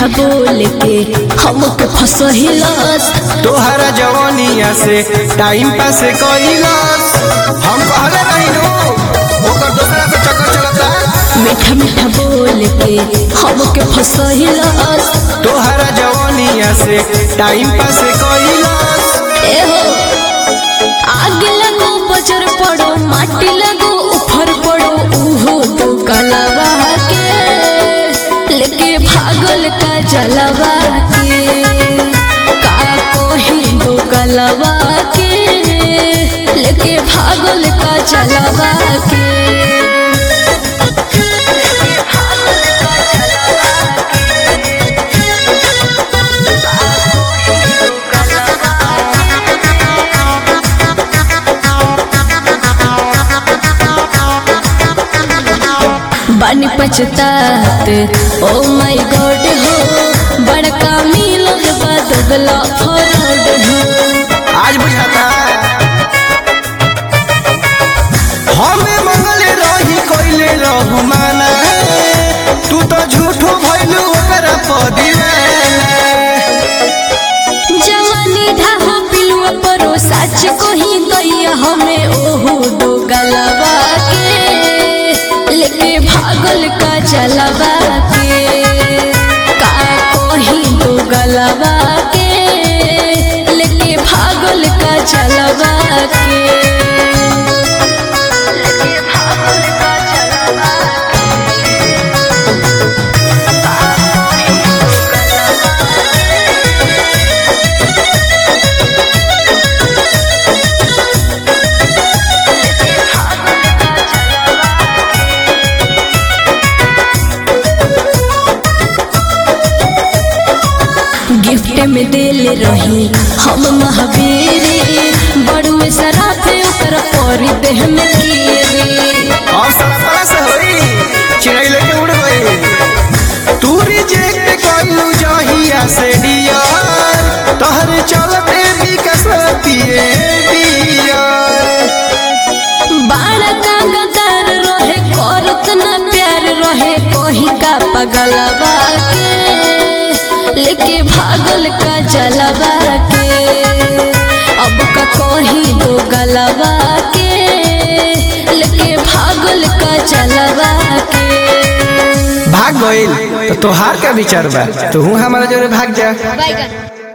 बोल के हमके फसहिलस तोहरा जवानिया से टाइम पास कइलस हम कहले नहीं नो ओकर दूसरा से चक्कर चलता मीठा मीठा बोल के हमके फसहिलस तोहरा जवानिया से टाइम पास कइलस एहो आगे लगो बजर पड़ो माटी लगो उफर पड़ो उहो तो कलवा के लेके भागल का जलवा के का कोही दो कलवा के लेके भागल का जलवा के बन पछतात ओ माय गॉड हो बड़का मिलल बा दुगला फरड हो आज बुझाता हमें मंगल रही कोइले रहू माना तू तो झूठो भइलू ओकरा पदीवाना जवानी ढाहो पिलुआ परो सच को ही दैया हमें ओहो दो गलबा के लेके भागल का चलबा के का कोही दो गलबा के लेके भागल का चलबा के लेके भागल का चलबा गिफ्ट में दिल रही हम महावीर बड़ुए सराफे ओकर परी देह में कीरी और सारा पला से होई चिड़ै लेके उड़ गई तू रिजेक्ट कइलू जहिया से डियर तोहरे चलते भी कसरतिए डियर बाड़ा का गदर रहे करत ना प्यार रहे कोही का पगलवा के लेके भागल का जलवा के अब का कोही दो गलवा के लेके भागल का जलवा के भाग गइल तो तोहार का विचार बा तू हमारा जोरे भाग जा बाय